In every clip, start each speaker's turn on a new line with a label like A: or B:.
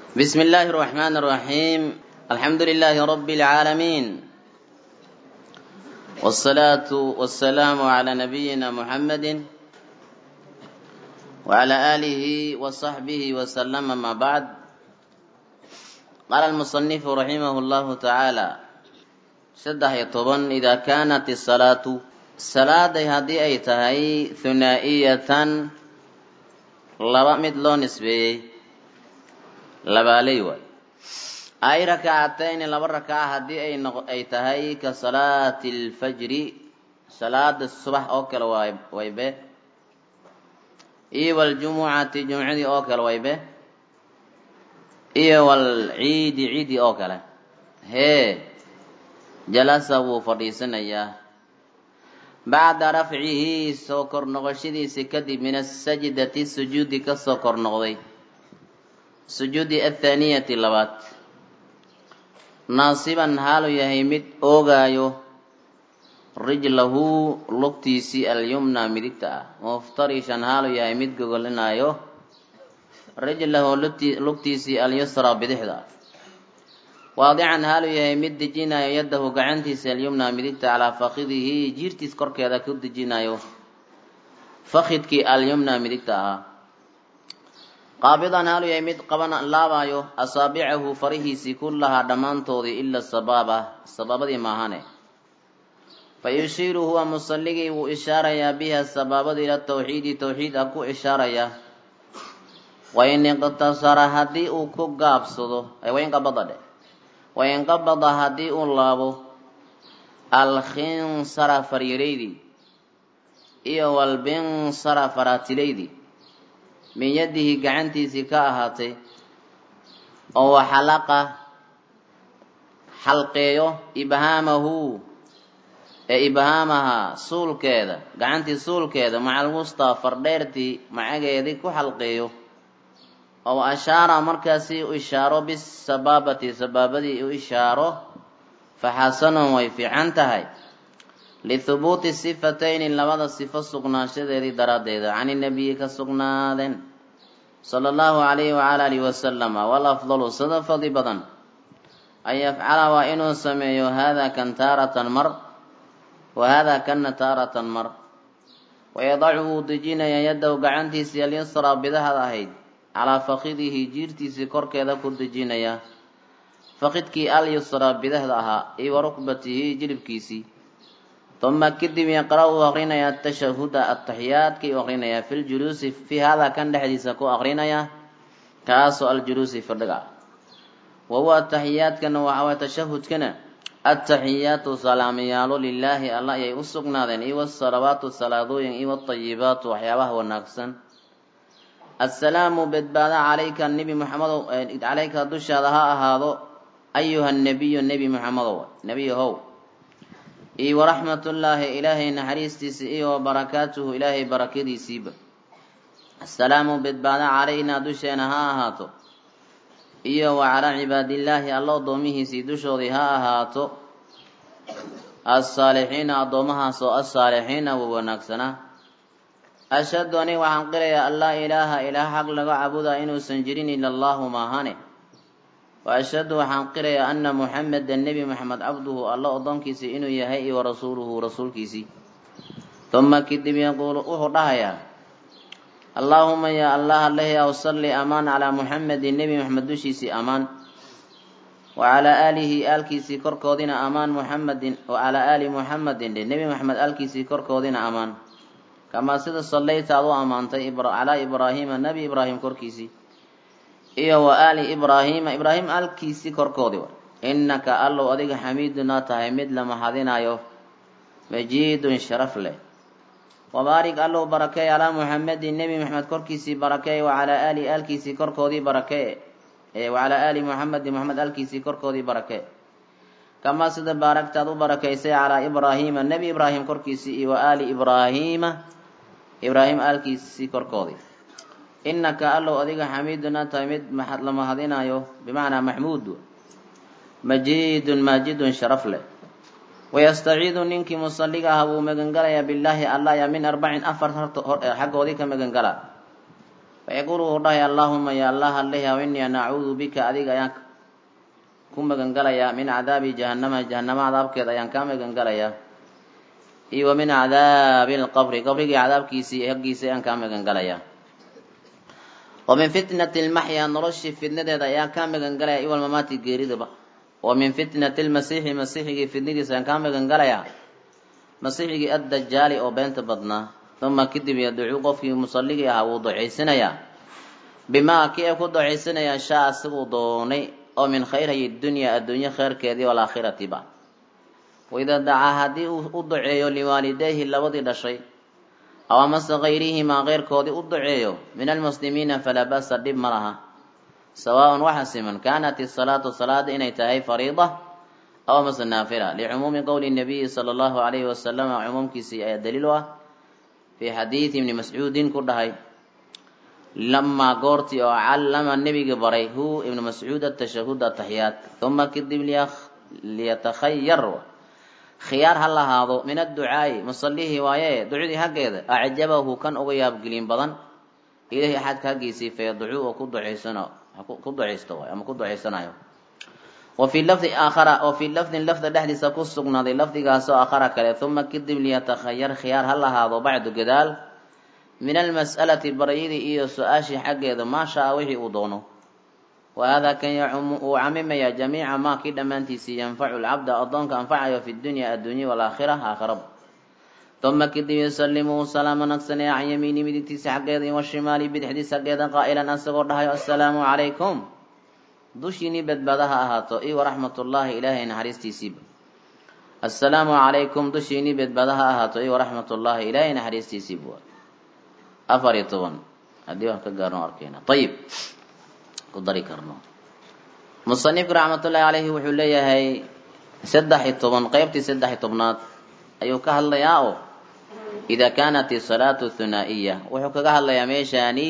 A: بسم الله الرحمن الرحيم الحمد لله رب العالمين والصلاة والسلام على نبينا محمد وعلى آله وصحبه وسلم ما بعد قال المصنف رحمه الله تعالى سده يطبن إذا كانت الصلاة صلاة هذه أي تهي ثنائية لبا مدلو نسبي labaaley waay ay rakacatayni laba rakaca haddii ay noq ay tahay ka salaati alfajri salaada subax oo kale waay waybe iyo waljumucati jumcadii oo kale waybe iyo walciidi ciidi oo kale hee jalasa wuu fadhiisanayaa bacda rafcihi soo kor noqoshadiisi kadib min asajdati sujuudi kasoo kor noqday sujuudi athaaniyati labaad naasiban haalu yahay mid oogaayo rijlahu lugtiisii alyumna midigta ah muftarishan haalu yahay mid gogolinaayo rijlahu lugtiisii alyusra bidixda ah waadican haalu yahay mid dejinayo yadahu gacantiisa alyumna midigta calaa fakidihi jiirtiis korkeeda ku dejinayo fakidkii alyumna midigta ahaa qaabidan haalu yahay mid qaban laabaayo asaabicahu farihiisii kullahaa dhammaantoodii ila sabaaba sabaabadii maahane fa yushiiru huwa musalligii wuu ishaarayaa biha sabaabada ila tawxiidi tawxiid a ku ishaarayaa wain iqtasara haddii uu ku gaabsado wainqabada dheh wainqabada haddii uu laabo alkhinsara faryaraydii iyo walbinsara faraatilaydii min yadihi gacantiisii ka ahaatay oo waxalaqa xalqeeyo ibhaamahu ee ibhaamaha suulkeeda gacantii suulkeeda maca alwustaa fardheertii macageedii ku xalqeeyo oo ashaara markaasi u ishaaro bisabaabati sabaabadii u ishaaro faxasanun way fiican tahay lihubuuti sifatayni labada sifo sugnaanshadeedii daraaddeeda can inabiyi ka sugnaadeen sala allahu calayhi wacala alihi wasalama walafdalu sida fadli badan an yafcala waa inuu sameeyo hada kan taaratan mar wa hada kana taaratan mar wayadacu wuu dejinayaa yadahu gacantiisii alyusraa bidahad ahayd calaa fakidihi jiirtiisii korkeeda ku dejinayaa fakidkii alyusraa bidahda ahaa iyo wa rukbatihi jilibkiisii uma kadib yaqra uu aqrinayaa atashahuda ataxiyaadkii u aqrinayaa fi ljuluusi fi hada kan dhexdiisa ku aqrinaya kaasoo aljuluusi fadhiga wa huwa ataxiyaadkana waxaaway tashahudkana ataxiyaatu salaamayaalo lilaahi alla ayay u sugnaadeen iyo wasalawaatu salaadooyin iyo watayibaatu waxyaabaha wanaagsan assalaamu badbaada calayka nebi muxamedow calayka dushaada ha ahaado ayuha nebiyu nebi muxamedow nebiyahow iyo waraxmatullaahi ilaahay naxariistiisa iyo wabarakaatuhu ilaahay barakadiisiiba assalaamu badbaada calaynaa dusheena ha ahaato iyo wa calaa cibaadillaahi alla addoomihiisii dushoodii ha ahaato assaalixiina addoomahaasoo assaalixiina wa wanaagsanaa ashhadu aniga waxaan qirayaa an laa ilaaha ilaah xaq laga caabudaa inuusan jirin ila allahu maahane wa ashhadu waxaan qirayaa ana muxamedan nebi moxamed cabduhu alla oddoonkiisii inuu yahay iyo warasuuluhu rasuulkiisii uma kadib yaquulu wuxuu dhahayaa allaahuma yaa allah alehyaw salli amaan calaa muxamedin nebi moxamed dushiisii amaan wa calaa aalihi aalkiisii korkoodina amaan muxamedin wa calaa aali muxamedin dhe nebi moxamed aalkiisii korkoodina amaan kamaa sida sallayta aad u ammaantay calaa ibraahiima nebi ibraahim korkiisii iyo wa aali ibraahiima ibraahim aalkiisii korkoodii wa innaka allow adiga xamiidunaa tahay mid la mahadinayo majiidun sharaf leh wabaarik allow barakeey calaa muxamedin nebi moxamed korkiisii barakeey wa calaa aali aalkiisii korkoodii barakee wa calaa aali muxamedin moxamed aalkiisii korkoodii barakee kamaa sida baaragtaad u barakaysay calaa ibraahiima nebi ibraahim korkiisii iyo wa aali ibraahiima ibraahim aalkiisii korkoodii innaka allow adiga xamiidunaa tahay mid la mahadinayo bimacnaa maxmuud majiidun maajidun sharaf leh wayastaciidu ninkii musalliga aha wuu magangalayaa billaahi allah ya min arbacin afar xaggoodii ka magangala fayaquulu wuxuu dhahay allaahuma ya allah allehaw innii ana acuudu bika adiga ayaan ku magangalayaa min cadaabi jahannama jahannama cadaabkeeda ayaan kaa magangalayaa iyo wa min cadaabi alqabri qabrigii cadaabkiisii haggiisa ayaan kaa magangalayaa wa min fitnati lmaxyaa noloshii fitnadeeda ayaan kaa magangalaya iwal mamaati geeridaba wa min fitnati lmasiixi masiixigii fitnadiisa ayaan kaa magangalayaa masiixigii addajaali oo beenta badnaa uma kadib yadcuu qofkii musalligii ahaa wuu ducaysanayaa bimaa kii ay ku ducaysanayaa shaa asiguu doonay oo min khayrayi dunyaa adduunye kheyrkeedii walaakhiratiba waidaa dacaa haddii uu u duceeyo liwaalidayhi labadii dhashay aw amase kayrihimaa keyrkoodii u duceeyo min almuslimiina falaa ba'sa dhib ma laha sawaaءn waxa siman kaanat isalaatu salaada inay tahay fariida aw amase naafila licumuumi qowli nabiyi sala allahu alayhi wasalama cumuumkiisii ayaa daliil u ah fii xadiidi ibni mascuudin ku dhahay lamaa goortii oo callama nebiga baray hu ibnu mascuud atashahud ataxiyaat uma kadib liyatakhayar khiyaar ha lahaado min adducaa'i musallihii waaye ducdii haggeeda acjabahu kan uga yaabgelin badan ilahi axadka haggiisii fayadcuu oo ku ducaysano ku ducaysto waay ama ku ducaysanayo wa fii lafdi aakhara oo fii lafdin lafda dhexdiisa ku sugnaaday lafdigaasoo aakhara kale uma kadib liyatakhayar khiyaar ha lahaado bacdu gadaal min almas'alati baryadii iyo su-aashii xaggeeda maa shaa wixii uu doono wa haadaa kan yacumu uu camimayaa jamiica maa kii dhammaantiisii yanfacu lcabda addoonka anfacayo fi dunya adduunya walaakhira aakhiraba uma kadib yusalimu salaama nagsanaya can yamiini midigtiisa xaggeeda iyo washimaali bidixdiisa xaggeeda qaa'ilan asagoo dhahayo assalaamu calaykum dushiinii badbaada ha ahaato iyo waraxmatullaahi ilaahay naxariistiisiiba assalaamu calaykum dushiinii badbaada ha ahaato iyo waraxmatullaahi ilaahay naxariistiisiiba afar iyo toban haddii waan ka gaarno arkayna ayib ku dari karno musanifku raxmatullaahi caleyhi wuxuu leeyahay saddex iyo toban qeybtii saddex iyo tobnaad ayuu ka hadlayaa oo idaa kaanat isalaatu thunaa'iya wuxuu kaga hadlayaa meeshaani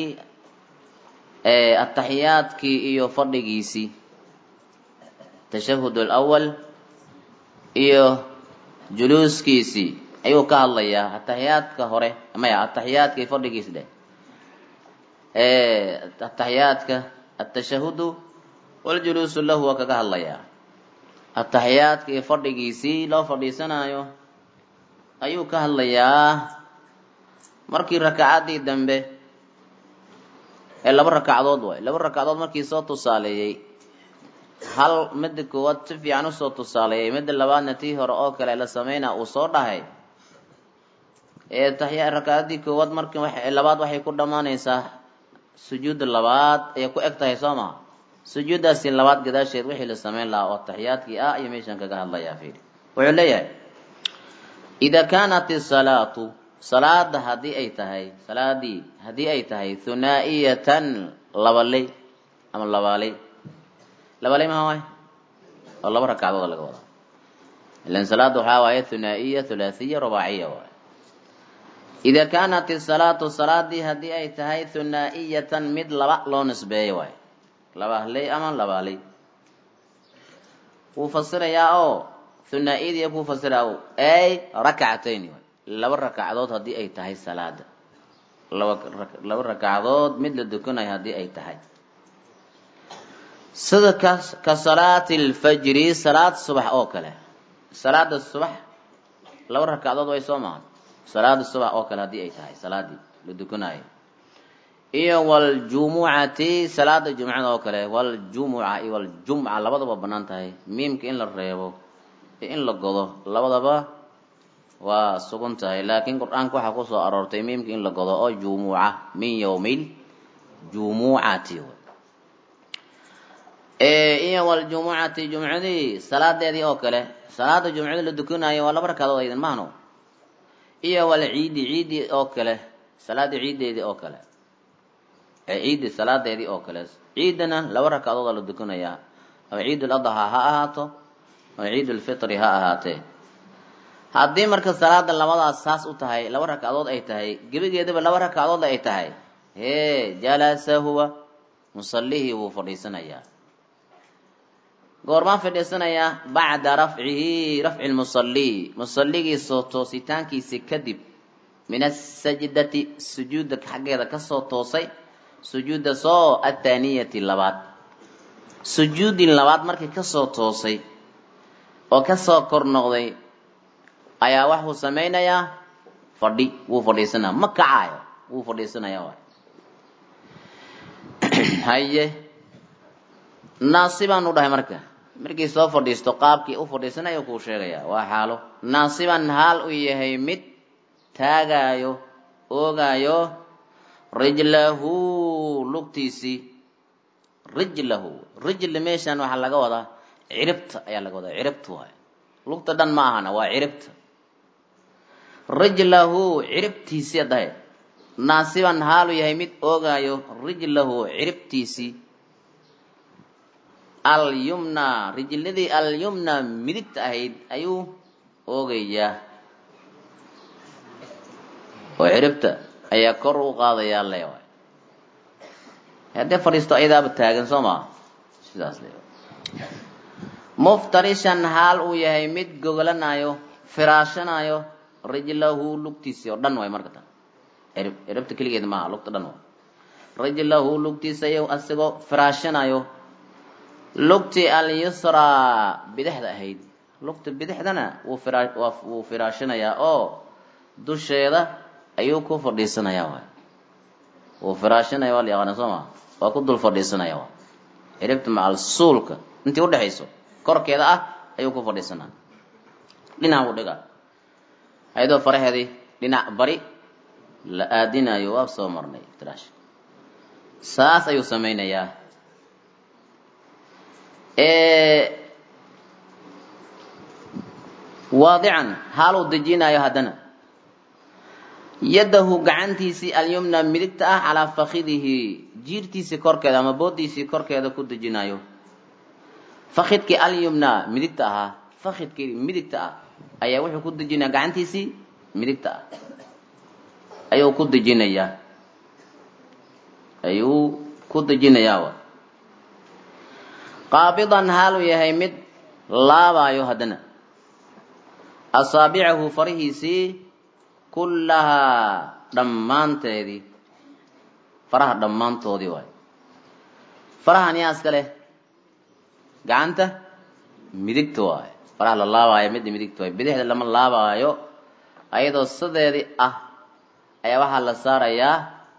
A: ataxiyaadkii iyo fadhigiisii tashahud alawal iyo juluuskiisii ayuu ka hadlayaa ataxiyaadka hore maya ataxiyaadka iyo fadhigiisi dheh ataxiyaadka atashahudu waljuluusu lahu waa kaga hadlayaa ataxiyaadka iyo fadhigiisii loo fadhiisanayo ayuu ka hadlayaa markii rakacaddii dambe ee laba rakacdood waay laba rakacdood markii soo tusaaleeyey hal midda koowaad si fiican usoo tusaaleeyey midda labaadna tii hore oo kale la sameynaa uu soo dhahay ee taxiya rakacaddii koowaad marki labaad waxay ku dhammaanaysaa sujuudda labaad ayay ku eg tahay soo maha sujuuddaasi labaad gadaasheed wixii la sameyn lahaa oo taxiyaadkii ah iyo meeshan kaga hadlayaa fiiri wuxuu leeyahay idaa kaanat isalaatu salaada haddii ay tahay salaadii haddii ay tahay thunaa'iyatan labaley ama labaaley labaley maha waay oo laba rakacdooda laga wadaa ilan salaada waxaa waaye thunaa'iya thulaathiya rubaaciya waay idaa kaanat isalaatu salaadii haddii ay tahay thunaa'iyatan mid laba loo nisbeeyo waay labaley ama labaaley wuu fasirayaa oo thunaa'iyadii kuu fasira ay rakcatayni waay laba rakacdood haddii ay tahay salaada laba laba rakacdood mid la dukanayo haddii ay tahay sida ka ka salaati alfajri salaad subax oo kale salaada subax laba rakacdood way soo mahan salaada subax oo kale haddii ay tahay salaadii la dukanayo iyo waljumucati salaada jumcada oo kale waljumuca iyo waljumca labadaba banaan tahay miimka in la reebo iyo in la godo labadaba waa sugan tahay laakiin qur-aanka waxaa kusoo aroortay miimka in la godo oo jumuca min yawmil jumucati iyo waljumucati jumcadii salaadeedii oo kale salaada jumcada la dukanayo waa laba rakaadood aydan mahno iyo walciidi ciidi oo kale salaada ciideedii oo kale ciidi salaadeedii oo kale ciidana laba rakaadood la dukanayaa ama ciid ladhaa ha ahaato ama ciid lfitri ha ahaatee haddii marka salaada labadaas saas u tahay laba rakcadood ay tahay gebigeedaba laba rakcadood ay tahay hee jalasa huwa musallihii wuu fadhiisanayaa goormaan fadhiisanayaa bacda rafcihi rafci lmusalli musalligii soo toositaankiisi kadib min asajdati sujuudda xaggeeda kasoo toosay sujuudda soo athaaniyati labaad sujuudin labaad markii kasoo toosay oo kasoo kor noqday ayaa waxuu samaynayaa fadhi wuu fadhiisanaya ma kacaayo wuu fadhiisanaya waay haye naasibaan u dhahay marka markii soo fadhiisto qaabkii u fadhiisanayo kuu sheegaya waa xaalo naasiban haal u yahay mid taagaayo oogaayo rijlahu lugtiisii rijlahu rijli meeshan waxaa laga wadaa ciribta ayaa laga wadaa ciribta waay lugta dhan ma ahana waa ciribta rijlahu ciribtiisii dhahay naasiban haalu yahay mid oogaayo rijlahu ciribtiisii alyumna rijladii alyumna midigta ahayd ayuu oogayaa oo ciribta ayaa kor u qaadayaa le waay haddee fadhiisto ayadaaba taagan soo maa sidaas le muftarishan haal uu yahay mid gogolanayo firaashanayo rijlahu lugtiisii oo dhan waay marka tan cirib ciribta keligeed maaha lugta dhan waay rijlahu lugtiisayo asagoo firaashanayo lugtii alyusraa bidixda ahayd lugta bidixdana wuu fira wuu firaashanayaa oo dusheeda ayuu ku fadhiisanayaa waay wuu firaashanaya waa la yaqaana soo maa waa ku dul fadhiisanaya waay ciribta macal suulka intii udhexayso korkeeda ah ayuu ku fadhiisanaa dhinac buu dhigaa ayadoo faraheedii dhinac bari la aadinayo waa soo marnay firaash saas ayuu samaynayaa waadican haaluu dejinayo haddana yadahu gacantiisii alyumna midigta ah calaa fakidihi jiirtiisii korkeeda ama boodiisii korkeeda ku dejinayo fakidkii alyumna midigta ahaa fakidkii midigta ah ayaa wuxuu ku dejinaya gacantiisii midigta ah ayuu ku dejinayaa ayuu ku dejinayaa qaabidan haaluu yahay mid laabaayo haddana asaabicahu farihiisii kullahaa dhammaanteedii faraha dhammaantoodii waay farahan yaa iska leh gacanta midigta waayo faraha la laabaayo midda midigta waayo bidixda lama laabaayo ayadoo sideedii ah ayaa waxaa la saarayaa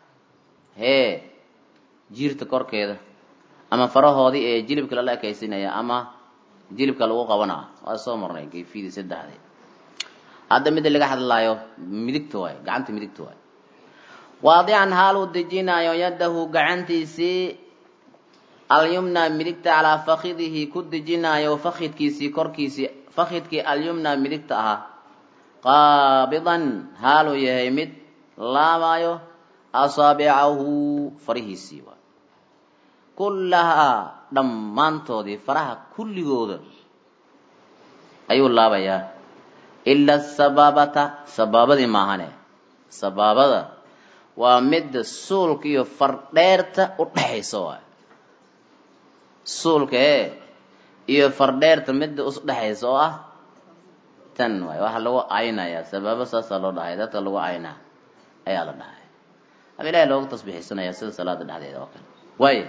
A: hee jiirta korkeeda ama farahoodii ee jilibka lala ekaysinaya ama jilibka lagu qabanaa waa soo marnay kayfiyadii saddexdii hadda midda laga hadlaayo midigta waayo gacanta midigta waayo waadican haaluu dejinayo yadahu gacantiisii alyumna midigta calaa fakidihi ku dejinayo fakidkiisii korkiisii fakidkii alyumna midigta ahaa qaabidan haaluu yahay mid laabaayo asaabicahu farihiisii waay kullahaa dhammaantoodii faraha kulligooda ayuu laabayaa ila sabaabata sabaabadii maahane sabaabada waa midda suulka iyo fardheerta u dhexaysa waay suulka ee iyo fardheerta midda usdhexaysa oo ah tan waay waxaa lagu aynayaa sabaabo saasaa loo dhahay dadka lagu aynaa ayaa la dhahay ama ilahay looga tasbiixsanaya sida salaada dhexdeeda oo kale waay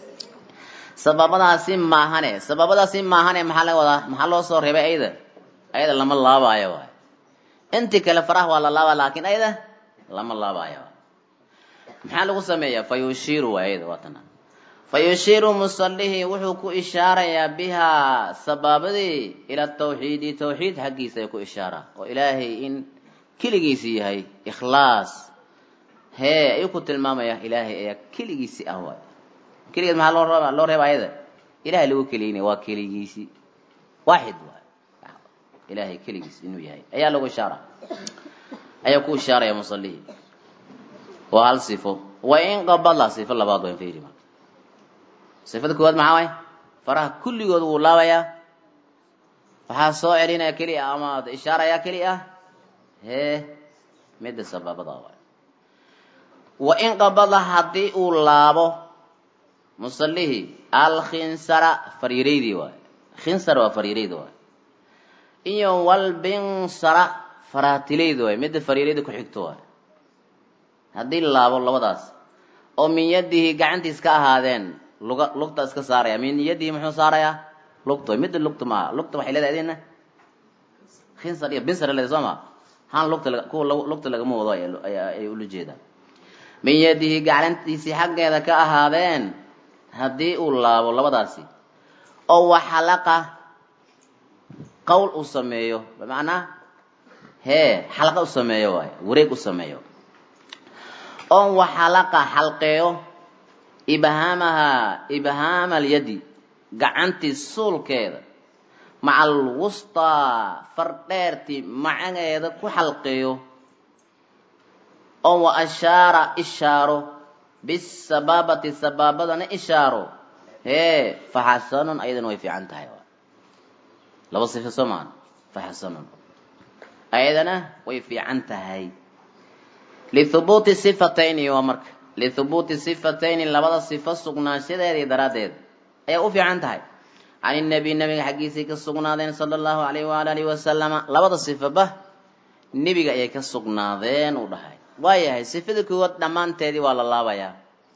A: sababadaasi maahane sababadaasi maahane maxaa laga wadaa maxaa loo soo reebay ayada ayada lama laabaayo waay intii kale faraha waa la laaba laakiin ayada lama laabaayo maxaa lagu sameeyaa fa yushiiru waay ayada waa tana fa yushiiru musallihii wuxuu ku ishaarayaa bihaa sabaabadii ila tawxiidi tawxiid xaggiisa ay ku ishaaraa oo ilaahay in keligiisi yahay ikhlaas hee ayuu ku tilmaamaya ilaahay ayaa keligiisi ah waay keligeed maxaa loo reeba loo reeba ayada ilahay lagu keliynaya waa keligiisi waaxid waay ilahay keligiis inuu yahay ayaa lagu ishaara ayaa ku ishaaraya musallihii waa hal sifo wa in qabala sifo labaad waa fiiri marka sifada koowaad maxaa waay faraha kulligood wuu laabayaa waxaa soo celinaya keli ah ama ishaaraya keli ah hee midda sababada waay wa in qabala haddii uu laabo musallihii alkhinsara fariiraydii waay khinsar waa fariirayda waay iyo walbinsara faraatilayda waay midda fariirayda ku xigto waay haddii laabo labadaas oo min yadihi gacantiis ka ahaadeen luga lugta iska saaraya min yadihi muxuu saarayaa lugto midda lugta maaha lugta waxay leedahay idina khinsar iyo binsar leedahay soo ma han lugta kuwa lugta lagama wado ay ula jeedaan min yadihi gacantiisii xaggeeda ka ahaadeen haddii uu laabo labadaasi oo waxalaqa qowl uu sameeyo bimacnaa hee xalqa u sameeyo waay wareeg u sameeyo oo waxalaqa xalqeeyo ibhaamahaa ibhaama alyadi gacantii suulkeeda maca alwustaa fardheertii macageeda ku xalqeeyo oo wa ashaara ishaaro bisabaabati sabaabadana ishaaro hee faxasanun ayadana way fiican tahay laba sifo soo maan faxasanun ayadana way fiican tahay lihubuuti sifatayni waa marka lihubuuti sifatayni labada sifo sugnaanshadeedii daraaddeed ayay u fiican tahay can inabiy nabiga xaggiisay ka sugnaadeen sala allahu alayh waala alihi wasalama labada sifoba nebiga ayay ka sugnaadeen uu dhahay waayahay sifada koowaad dhammaanteedii waa la laabayaa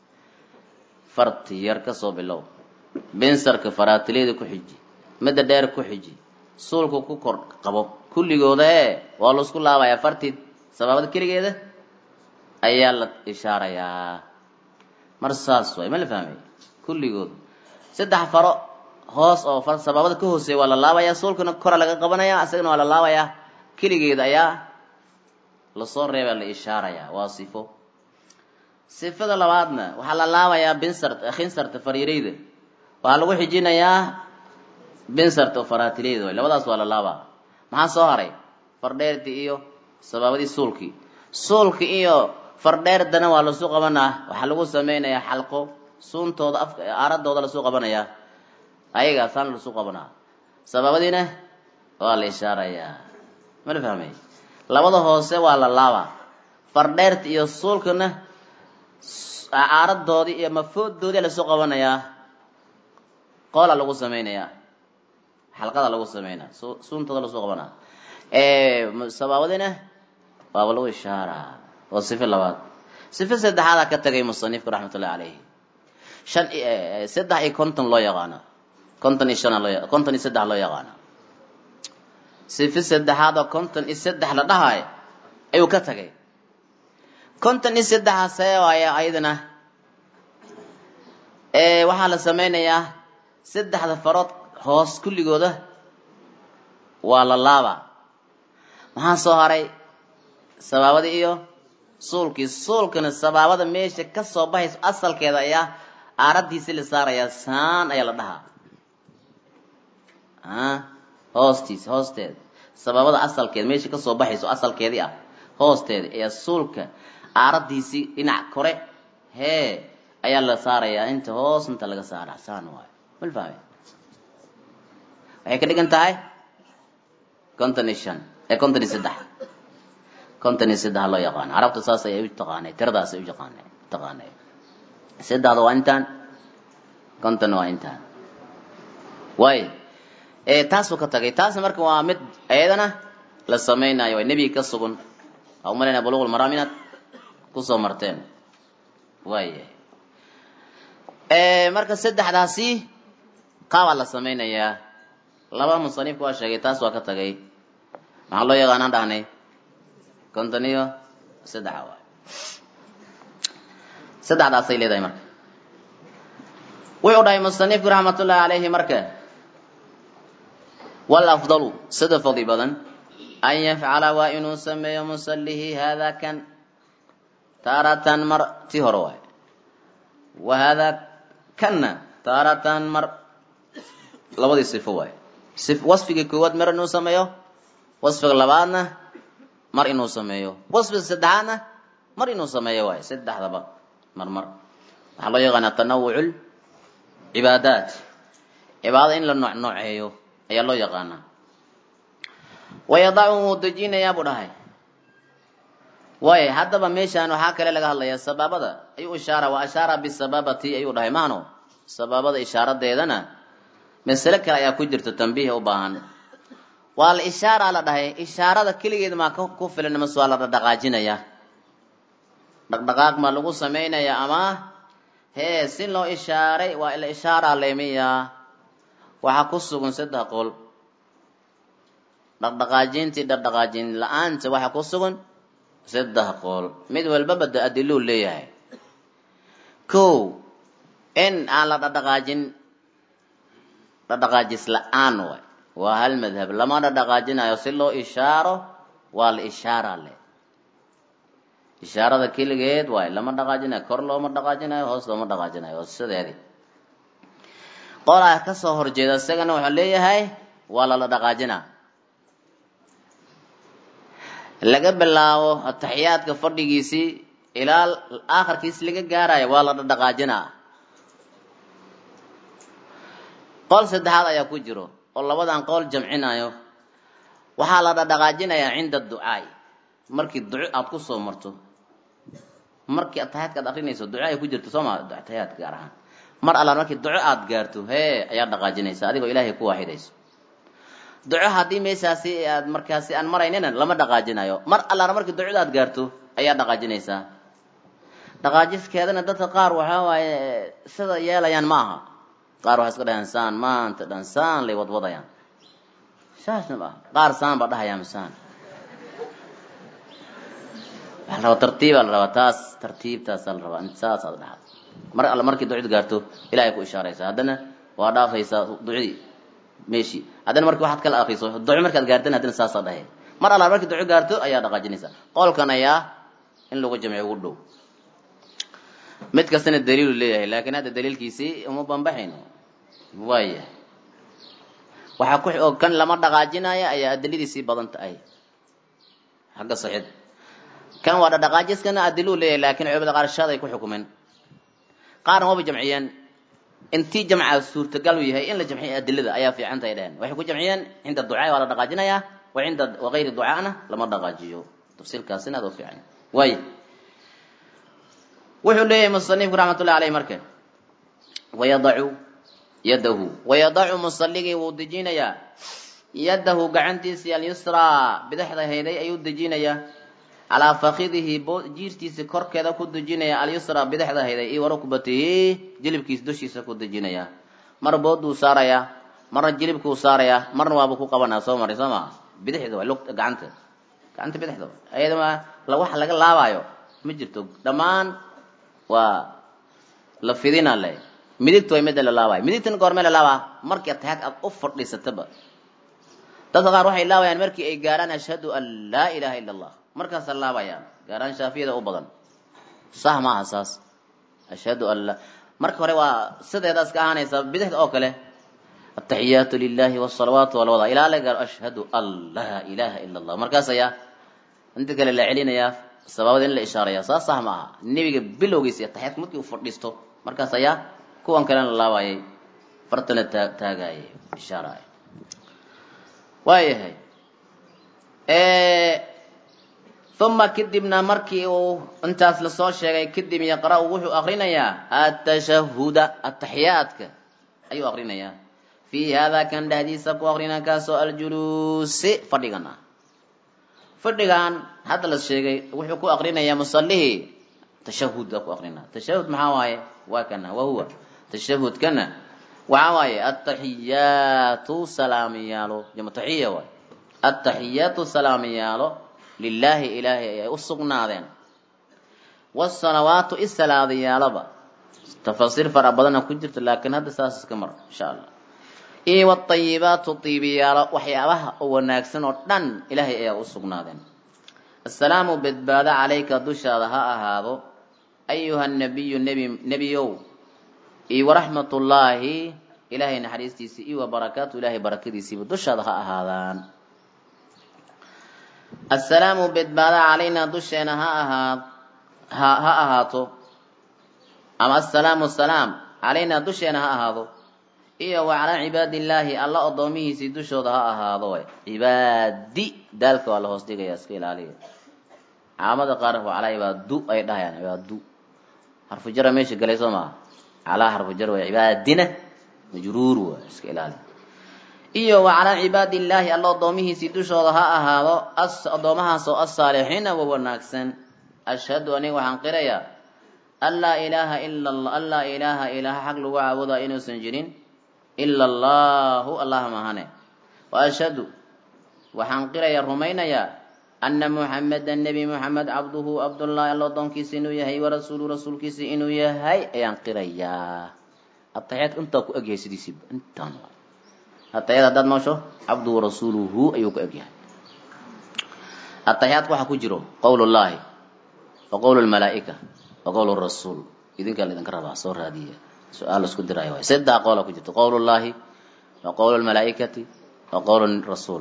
A: farti yar ka soo bilow binsarka faraatileeda ku xiji midda dheer ku xiji suulka ku kor qabo kulligooda ee waa laisku laabayaa fartii sabaabada keligeeda ayaa la ishaarayaa mar saas waay ma la fahmay kulligood saddex faro hoos oo far sabaabada ka hooseeya waa la laabayaa suulkana kora laga qabanaya isagana waa la laabayaa keligeeda ayaa lasoo reebaa la ishaarayaa waa sifo sifada labaadna waxaa la laabayaa binsart khinsarta fariireyda waxaa lagu xijinayaa binsarta oo faraatileyda way labadaas waa la laabaa maxaa soo haray fardheertii iyo sabaabadii suulkii suulki iyo fardheerdana waa lasu qabanaa waxaa lagu sameynayaa xalqo suuntooda af aaradooda lasu qabanayaa ayagaasaan lasu qabanaa sabaabadiina waa la ishaarayaa ma la fahmay labada hoose waa la laabaa fardheerta iyo suulkana aaradoodii iyo mafoodoodii lasu qabanayaa qoola lagu sameynayaa xalqada lagu sameynaa suuntooda lasu qabanaa sabaabadina waaba lagu ishaaraa waa sifo labaad sifo saddexaadaa ka tagay musanifku raxmatullahi caleyhi shan saddex iyo konton loo yaqaano konton iyo shan loo konton iyo saddex loo yaqaano sifo saddexaad oo konton iyo saddex la dhahayo ayuu ka tagay konton iyo saddexaasee waaya ayadana waxaa la sameynayaa saddexda farood hoos kulligooda waa la laabaa maxaa soo haray sabaabadii iyo suulkii suulkana sabaabada meesha ka soo baxayso asalkeeda ayaa aaradiisi la saarayaa saan ayaa la dhahaa hoostiisa hoosteeda sabaabada asalkeeda meesha kasoo baxayso asalkeedii ah hoosteeda ayaa suulka aaradiisii dhinac kore hee ayaa la saarayaa inta hoos inta laga saara saan waayo mal fahme waxay ka dhigan tahay konton iyo shan ee konton iyo saddex konton iyo saddex loo yaqaano carabta saas ayay u taqaanay tiradaas ay u yaqaanay taqaanay saddexda waa intaan kontonna waa intaan waay taasuu ka tagay taasna marka waa mid ayadana la samaynayo waa nebiga ka sugan waa umalayna buluqul maraam inaad kusoo marteen waaya marka saddexdaasi qaabaa la samaynayaa laba musanifka waa sheegay taas waa ka tagay maxaa loo yaqaanaan dhahnay konton iyo saddexa waay saddexdaasay leedahay marka wuxuu dhahay musanifku raxmatullahi calayhi marka walafdalu sida fadli badan an yafcala waa inuu sameeyo musallihi hada kan taaratan mar tii hore waay wa hada kanna taaratan mar labadii sifo waay wasfiga koowaad mar inuu sameeyo wasfiga labaadna mar inuu sameeyo wasfiga saddexaadna mar inuu sameeyo waay saddexdaba mar mar waxaa loo yaqaanaa tanawuc cibaadaat cibaada in la nooc nooceeyo ayaa loo yaqaanaa wayadacu wuu dejinayaa buu dhahay waay haddaba meeshaan waxaa kale laga hadlayaa sabaabada ayuu ishaara wa ashaara bisabaabati ayuu dhahay maano sabaabada ishaaradeedana masale kale ayaa ku jirta tambiih u baahan waa la ishaara la dhahay ishaarada keligeed maa ku filan mase waa la dhaqaajinayaa dhaqdhaqaaq ma lagu samaynayaa ama hee si loo ishaaray waa ila ishaaraa leemiyaa waxaa ku sugan saddex qol dhaqdhaqaajintii dhaqdhaqaajin la-aanta waxaa ku sugan saddex qol mid walbaba de adiluu leeyahay kow in aan la dhaqdhaqaajin dhaqdhaqaajis la-aan way waa hal madhab lama dhaqdhaqaajinayo si loo ishaaro waa la ishaara le ishaarada keligeed waay lama dhaqaajinayo kor looma dhaqaajinayo hoos looma dhaqaajinayo sideedii qolaa kasoo horjeeda isagana wuxuu leeyahay waa lala dhaqaajinaa laga bilaabo ataxiyaadka fadhigiisii ilaa aakhirkiisi laga gaarayo waa la dhaqaajinaa qol saddexaad ayaa ku jiro oo labadan qool jamcinayo waxaa la dhaqaajinayaa cinda ducaai markii duco aada ku soo marto markii ataxiyaadka ad akrinayso duco ay ku jirto sooma ataxiyaadka gaar ahaan mar allaan markii duco aada gaarto hee ayaad dhaqaajinaysa adigoo ilaahay ku waaxidayso duco haddii meeshaasi aad markaasi aan maraynina lama dhaqaajinayo mar allaan markii ducada aad gaarto ayaad dhaqaajinaysaa dhaqaajiskeedana dadka qaar waxaa waaye sida yeelayaan ma aha qaar waxay iska dhahayaan saan maanta dhan saan lay wadwadayaan saasna ma aha qaar saan baa dhahayaan saan waxaa la rabaa tartiibaa la rabaa taas tartiibtaasaa la rabaa saasaad dhaxad mar alla markii ducada gaarto ilahay ku ishaaraysa haddana waa dhaafaysaa ducadii meeshii haddana marki waxaad kala akriso duco markaad gaartana haddana saasaa dhahay mar alla markii duco gaarto ayaa dhaqaajinaysaa qolkan ayaa in lagu jamciyo ugu dhow mid kastana daliilu leeyahay laakiin hadda daliilkiisii uma bambaxayno waayahay waxaa ku oo kan lama dhaqaajinaya ayaa adiladiisii badan tahay xagga saxiid kan waa dhaqaajiskana adiluu leeyahay laakiin culimada qaar shaad ay ku xukumeen qaarna waba jamciyeen intii jamca suurtagal u yahay in la jamciyo adilada ayaa fiican tahay dheheen waxay ku jamciyeen cinda ducaa waa la dhaqaajinaya wa cinda wagayri ducaana lama dhaqaajiyo tafsiilkaasina adoo fiican waaya wuxuu leeyahay musanifku raxmatullahi aleyh marka wayadacu yadahu wayadacu musalligii wuu dejinayaa yadahu gacantiisii alyusraa bidixda hayday ayuu dejinayaa calaa fakidihi jiirtiisa korkeeda ku dejinaya alyusraa bidixda hayday iyo warukbatihi jilibkiisa dushiisa ku dejinaya mar booduu saarayaa marna jilibkuu saarayaa marna waabuu ku qabanaya soo maray soo maa bidixda waa lugta gacanta gacanta bidixda ayadama wax laga laabaayo ma jirto dhammaan waa la fidina le midigta way midda la laabaya midigtana goormee la laabaa markii ataxaad aad u fadhiisataba dadka qaar waxay laabayaan markii ay gaarhaan ashhadu an laa ilaha ila allah markaasa laabayaan gaarhaan shaafiyada u badan sax maaha saas ashhadu an la marka hore waa sideedaas ka ahaanaysa bidixda oo kale ataxiyaatu lilahi wsalawaatu walwada ilaa la gaaro ashhadu an laa ilaha ila allah markaas ayaa inta kale la celinayaa sababada in la ishaaraya saas sax ma aha nebiga bilowgiisa iyo taxiyaadka markii uu fadhiisto markaas ayaa kuwan kalena la laabayay fartana taa taagayay ishaaraya waayahay uma kadibna markii uu intaas lasoo sheegay kadib yaqra-u wuxuu akrinayaa atashahuda ataxiyaadka ayuu akrinayaa fii hada kan dhexdiisa ku akrina kaasoo aljuluusi fadhigan ah fadhigan hadda la sheegay wuxuu ku akrinayaa musalihii tashahud baa ku akrina tashahud maxaa waaye waa kana wahuwa tashahudkana waxaa waaye ataxiyaatu salaamiyaalo jama taxiya waay ataxiyaatu salaamiyaalo lilaahi ilaahay ayay u sugnaadeen wasalawaatu isalaadayaaloba tafasiir fara badana ku jirta laakiin hadda saas iska mar insha allah iyo watayibaatu tiibiyaalo waxyaabaha oo wanaagsan oo dhan ilaahay ayaa u sugnaadeen assalaamu badbaado calayka dushaada ha ahaado ayuha nabiyu nebi nebiyow iyo waraxmatullaahi ilaahay naxariistiisii iyo wabarakaatu ilaahay barakadiisiiba dushaada ha ahaadaan assalaamu badbaado calaynaa dusheena ha ahaad ha ha ahaato ama assalaamu salaam calaynaa dusheena ha ahaado iyo wa calaa cibaadillaahi alla addoomihiisii dushooda ha ahaado way cibaadi daalka waa la hoos dhigaya iska ilaaliya caamada qaar waa calaa cibaadu ay dhahayaan cibaadu harfu jara meesha galay soo maa calaa harfu jar way cibaadina majruur waa iska ilaaliya iyo wa calaa cibaadillaahi alla addoomihiisii dushooda ha ahaado addoomahaasoo asaalixiina wa wanaagsan ashhadu aniga waxaan qirayaa an laa ilaaha ila an laa ilaaha ilaaha xaq lagu caabudaa inuusan jirin ila allahu allah mahane wa ashhadu waxaan qirayaa rumaynayaa ana muxamedan nebi muxamed cabduhu cabdullaahi alla addoonkiisa inuu yahay warasuulu rasuulkiisa inuu yahay ayaan qirayaa ataxiyaadka intaa ku egyahay sidiisiiba intaan ataxiyaad haddaad noosho cabduhu warasuuluhu ayuu ku egyahay ataxiyaadka waxaa ku jiro qowl llahi wa qowl lmalaa'ika wa qowl rasuul idinkaa laydinka rabaa soo raadiya su-aal isku diraayo waay saddex qoola ku jirto qowl llahi wa qowl lmalaa'ikati wa qowl rasuul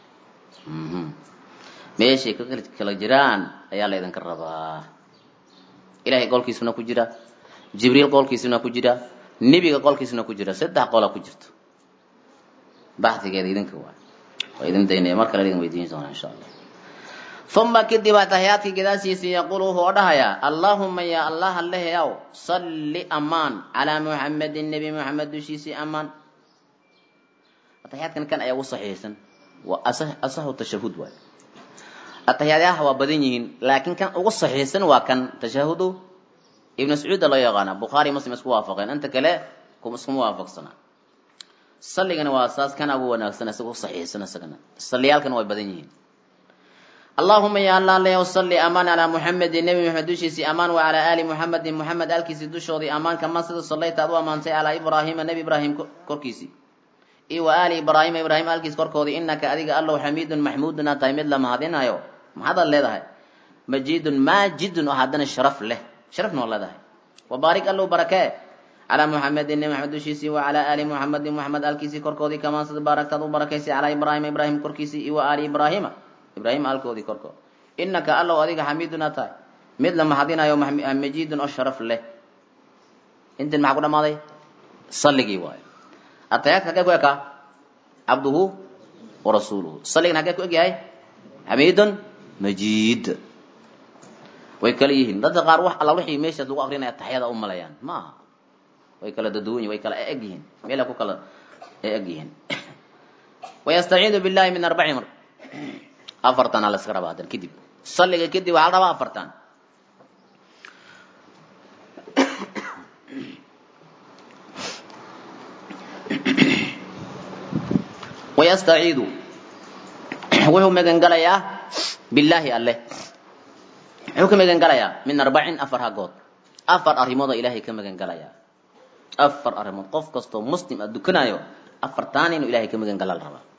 A: meeshay ka kala jiraan ayaa laydinka rabaa ilahay qolkiisuna ku jira jibriil qolkiisuna ku jira nebiga qolkiisuna ku jira saddex qola ku jirto baxdigeeda idinka waay waa idin daynaya mar kale idin weydiin doona insha allah uma kadib ataxiyaadkii gadaashiisii yaquulu wuxuu oo dhahayaa allaahuma ya allah alleheyaw salli amaan calaa muxamedin nebi muxamed dushiisii amaan ataxiyaadkan kan ayaa ugu saxiixsan waa asaxu tashahud waay ataxiyaadaha waa badan yihiin laakiin kan ugu saxiixsan waa kan tashahudu ibnu sacuuda loo yaqaana bukhaari muslim isku waafaqeen inta kale iskuma waafaqsana salligana waa saas kana ugu wanaagsan isaga u saxiixsan isagana salliyaalkana way badan yihiin allahuma ya alla leyow salli amaan calaa muxamedin nebi muxamed dushiisii amaan wa calaa aali muxamedin muxamed aalkiisii dushoodii amaan kaman sida sallayta ad u ammaantay calaa ibraahiima nebi ibraahim korkiisii iyo wa aali ibraahima ibraahim aalkiis korkoodii inaka adiga allow xamiidun maxmuudun aad tahay mid la mahadinayo maxaadaad leedahay majidun maajidun oo haddana sharaf leh sharafna waa leedahay wabaarik allow barakee calaa muxamedin nebi maxamed dushiisii wa calaa aali muxamedin muxamed aalkiisii korkoodii kamaan sida baaragtaad u barakaysay calaa ibraahima ibraahim korkiisii iyo wa aali ibraahima ibraahim aalkoodii korkood inaka allow adiga xamiidun aad tahay mid la mahadinayo majidun oo sharaf leh intin maxaa ku dhamaaday salligii waayo atayaadka hagee ku ekaa cabduhu wa rasuuluhu salligan hagee ku egyahay xamiidun majid way kala yihiin dadka qaar wax alla wixii meeshaas lagu akrinaya taxyada u malayaan ma aha way kala daduwan yihin way kala eg yihiin meela ku kala eg yihiin wayastaciidu billahi min arbaci mar afartan aa la iska rabaa hadan kadib salliga kadib waxaa la rabaa afartan wayastaciidu wuxuu magangalayaa billaahi alleh muxuu ka magangalayaa min arbacin afar hagood afar arrimooda ilaahay ka magangalayaa afar arrimood qof kastoo muslim a dukanayo afartaan inuu ilahay ka magangala la rabaa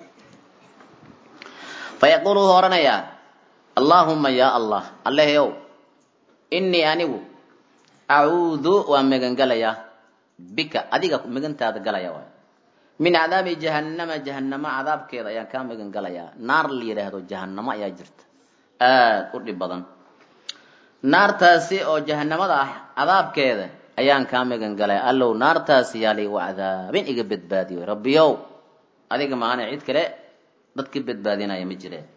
A: fayaquulu wuxuu odhanayaa allaahuma ya allah alleheyow innii anigu acuudu waan magangalayaa bika adiga magantaada galaya waay min cadaabi jahannama jahannamo cadaabkeeda ayaan kaa magan galayaa naar la yidhaahdo jahannamo ayaa jirta aada u dhib badan naartaasi oo jahanamada ah cadaabkeeda ayaan kaa magan galaya allow naartaasi yaa laygu cadaabin iga badbaadiyo rabbiyow adiga maana cid kale dadka badbaadinaya ma jireen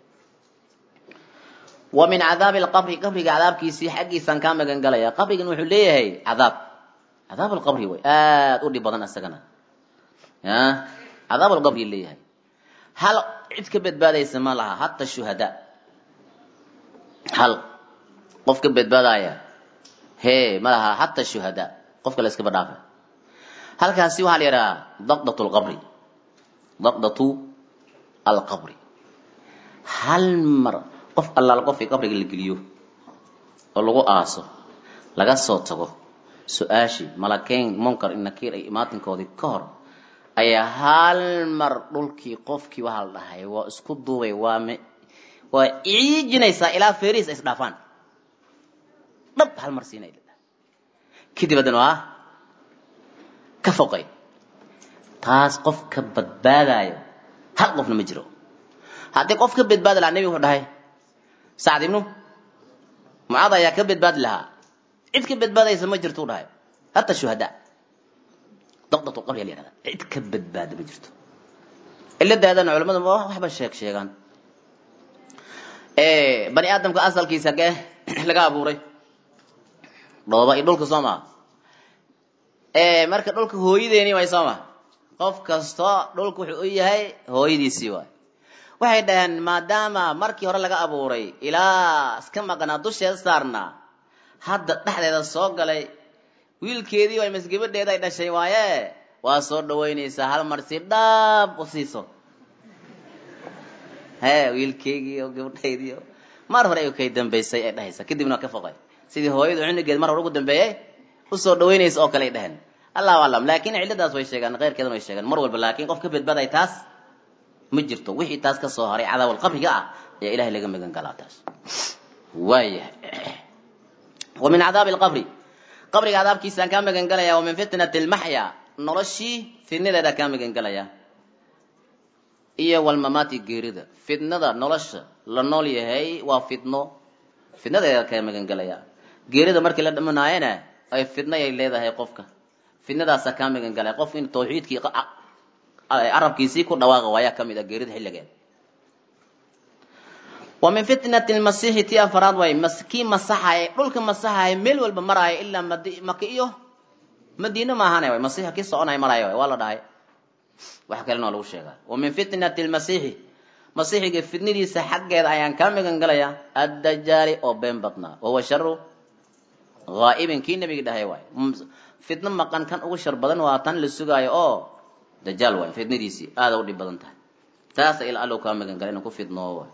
A: wa min cadaabi alqabri qabriga cadaabkiisii xaggiisaan kaa magan galaya qabrigan wuxuu leeyahay cadaab cadaab alqabri way aada u dhib badan isagana ya cadaab alqabri leeyahay hal cid ka badbaadaysa ma laha hata shuhadaa hal qof ka badbaadaya hee ma laha hata shuhadaa qofka la iskaba dhaafa halkaasi waxaa la yidhahaa daqdatu lqabri daqdatu alqabri hal mar qof allaala qofkii qabriga la geliyo oo lagu aaso laga soo tago su-aashii malakeyn munkar nakiir ay imaatinkoodii ka hor ayaa hal mar dhulkii qofkii waxaa la dhahay waa isku duubay waa m waa ciijinaysaa ilaa feriis ay isdhaafaan dhab hal mar siinay kadib haddana waa ka foqay taas qof ka badbaadayo hal qofna ma jiro haddii qof ka badbaadi lahaa nebigu wuxuu dhahay sacd ibnu mucaad ayaa ka badbaadi lahaa cid ka badbaadaysa ma jirto u dhahay hata shuhadaa daqdatu qabri la yihahda cid ka badbaada ma jirto ciladaadana culamadu waxba sheeg sheegaan bani aadamka asalkiisa hagee laga abuuray dhooba iyo dhulka soo maha marka dhulka hooyadeeni waay soo maha qof kastoo dhulka wuxuu u yahay hooyadiisii waay waxay dhaheen maadaama markii hore laga abuuray ilaa iska maqnaa dusheeda saarnaa hadda dhexdeeda soo galay wiilkeedii way mas gabadheeda ay dhashay waaye waa soo dhawaynaysaa hal mar si dhaab u siiso hee wiilkeygii oo gabadhaydii oo mar hore ay kay dambaysay ay dhahaysa kadibna waa ka foqay sidii hooyadu cunugeed mar hore ugu dambeeyey usoo dhawaynaysa oo kale ay dhaheen allahu aclam laakiin cilladaas way sheegaan keyrkeedana way sheegaan mar walba laakiin qof ka badbaaday taas ma jirto wixii taas ka soo haray cadaawal qabriga ah ayaa ilahay laga magan galaa taas waayahay wa min cadaabi alqabri qabriga cadaabkiisaan kaa magan galaya wa min fitnati almaxya noloshii fitnadeeda kaa magan galaya iyo walmamaati geerida fitnada nolosha la nool yahay waa fitno fitnadeeda kaa magan galaya geerida markii la dhamanaayana ay fitno ay leedahay qofka fitnadaasa kaa magan galaya qofka in tawxiidkii arabkiisii ku dhawaaqa waayaa ka mid a geerida xilligeed wa min fitnati lmasiixi tii afaraad waay kii masaxaye dhulka masaxaye meel walba maraayo ilaa maka iyo madiine maahane way masiixa kii soconaya maraayo way waa la dhahay wax kalena waa lagu sheegaa wa min fitnati lmasiixi masiixiga fitnadiisa xaggeeda ayaan kaa magan galayaa addajaali oo been badnaa wahuwa sharu haa'ibin kii nabiga dhahay waay fitno maqan kan ugu shar badan waa tan la sugaayo oo dajaal waay fitnadiisii aada u dhib badan tahay taasa ila allow kaa magan gala inuu ku fidnoo waay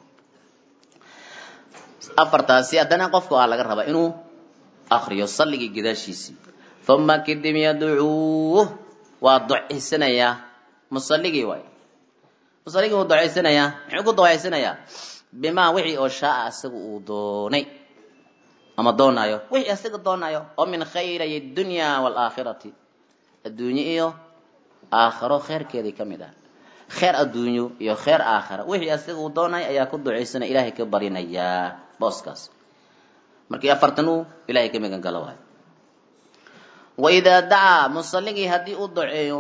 A: afartaasi haddana qofku ah laga rabaa inuu akriyo salligii gadaashiisii uma kadib yadcuuh waa ducaysanayaa musalligii waay musalligii wuu ducaysanayaa muxuu ku ducaysanayaa bimaa wixii oo shaaa isaga uu doonay ama doonaayo wixii isaga doonaayo oo min khayray dunya waalaakhirati adduunye iyo aakhiro kheyrkeedii ka mid ah kheer adduunyo iyo kheer aakhira wixii isaga uu doonaya ayaa ku ducaysanaya ilaahay ka barinayaa booskaas markii afartan uu ilahay ka magan galo waayo waidaa dacaa musalligii haddii uu duceeyo